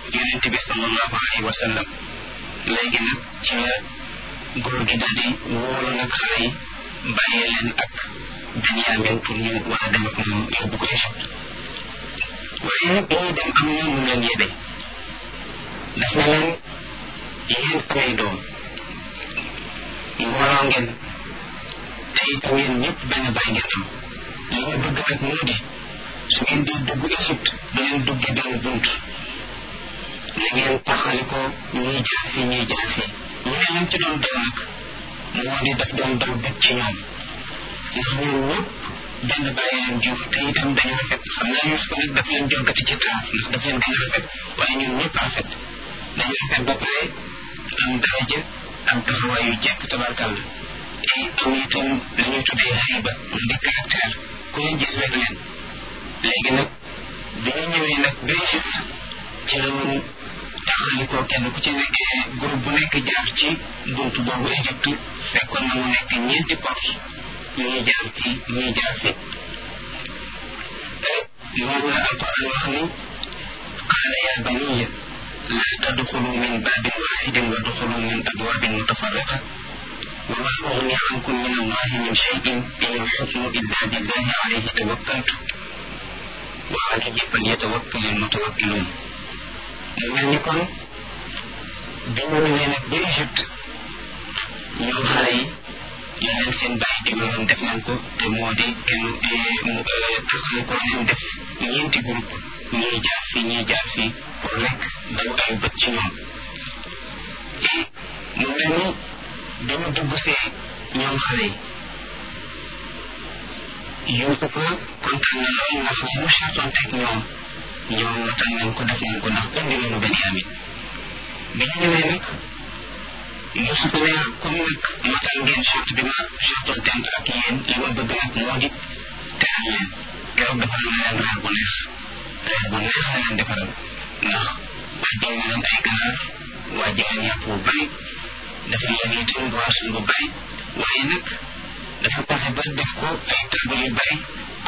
yonent bi sallallahu alayhi wa sallam léegi nag ci la góor gi daal di wóolu nag xale yi bàyyee leen ak Benyamin pour ñu war a dem ak moom yóbbu ko Égypte waaye bi ñuy dem am na mu leen yebe daf na leen yéen samay doom mbooloo ngeen te it ngeen ñëpp benn bàyyi ngeen am li ñu bëgg nag moo di su ngeen di dugg Égypte du leen dugge benn bunt na ngeen taxali ko ñuy jaar fii ñuy jaar fii ñu ne lam ci doon daw nag moo di daf doon daw bëgg ci ñoom ndax ñoom ñëpp benn bàyyi leen jur te itam dañu rafet xam naa Yuusuf nag daf leen jonkati ci taar ndax daf leen gën a rafet waaye ñoom ñëpp rafet dañu rafet ba pare am daraja am taxawaay yu jekk tabarkàlla te am itam li ñuy tuddee xayba mu di caractère ku leen gis rek leen léegi nag bi ñu ñëwee nag ba Égypte ci la woon taxali ko kenn ku ci nekk groupe bu nekk jaar ci buntu boobu Égypte fekkoon na mu nekk ñeenti porte ñuy jaar fii ñuy jaar fii moom la alquran wax ni qaala ya baniya la tadxulu min babin waxidin wa duxulu min abwabin mutafarriqa wa ma ugni ankum min allahi min cheyin in alxukmu illa billahi alayhi tawakkaltu wa alayhi falyatawakkal almutawakkiluun mu mel ni kon bi ñu ñëwee nag ba Égypte ñoom xale yi li leen seen bàyyi digaloon def nañ ko te moo di kenn taxal ko leen def ñeenti groupe ñuy jaar fii ñuy jaar fii pour rek daw ay bët ci ñoom et mu mel ni dañu dugg see ñoom xale yi Yuusufa kontaan na lool ndax li mu chartoon teg ñoom ñoom matal nañ ko def nañ ko ndax indi nañu Benyamin bi ñu ñëwee nag Yuusufa ne comme nag matal ngeen charte bi ma chartoon tent ak yéen li ma bëgg nag moo di teral leen keroog defaral na leen reer bu neex reer bu neex la leen defaral ndax wàjjal na leen ay ganaar wàjjal leen yàpp bu bari dafa leen itam boisson bu bari waaye nag dafa fexe ba def ko ay table yu bari